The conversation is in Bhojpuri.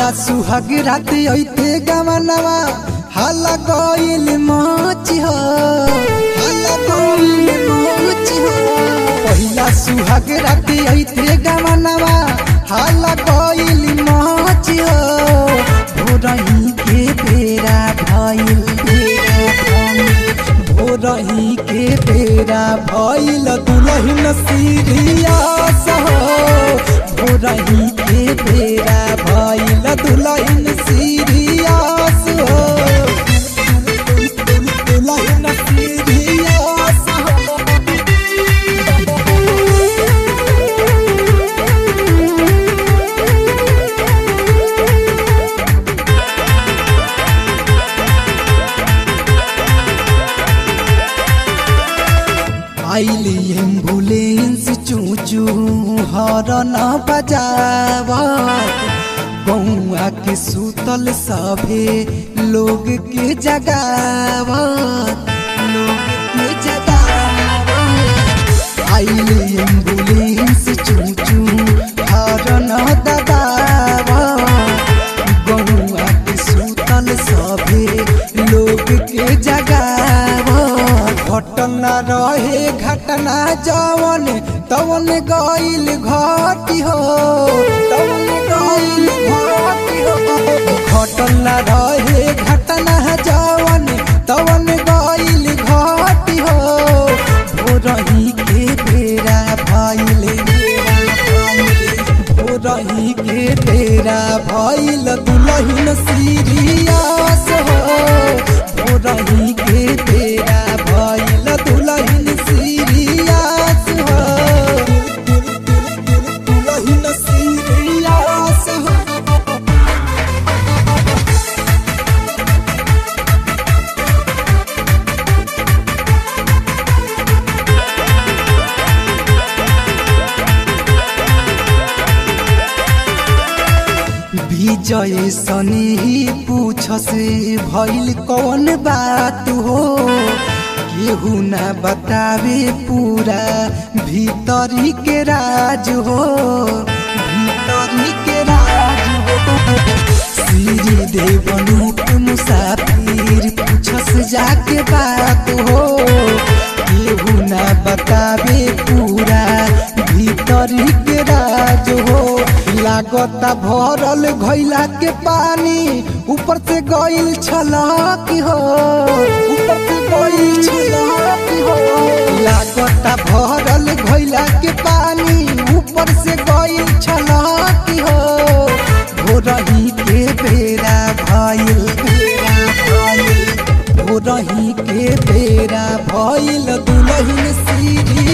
पहिला सुहाग रात ऐते गमनवा हला गइल मच हो हला गइल मच हो पहिला सुहाग रात ऐते गमनवा हला गइल मच हो भोरही के बेरा भइल बेरा भइल भोरही के बेरा भइल दुलहिन सीरियस हो भोरही के बेरा भइल दुलहिन सीरियस हो दुलहिन सीरियस हो आइली एम्बुलेंस चूचू हरन बजावत बउआ के सुतल सभे लोग के जगावत लोग के जगावत आइली एम्बुलेंस चूचू हरन दबावत बउआ के सुतल सभे लोग के जगावत घटना रहे घटना जवन तवन गइल घटी हो तवन गइल घटी हो घटना रहे घटना जवन तवन गइल घटी हो भोरही के बेरा भइल भोरही के बेरा भइल दुलहिन सीरियस हो भोरही के बेरा भइल दुलहिन सीरियस हो दुलहिन सीरियस हो विजय सनी पूछ से भइल कौन बात हो केहू ना बतावे पूरा भीतरी के राज हो भीतरी के राज हो श्री देवनूप मुसाफिर पूछस जाके बात हो केहू ना बतावे पूरा भीतरी के राज हो लागता भरल घैला के पानी ऊपर से गइल छलक हो ऊपर से गइल छलक हो लागता भरल घैला के पानी ऊपर से गइल छलक हो भोरही के बेरा भइल बेरा भइल भोरही के बेरा भइल दुलहिन सीरी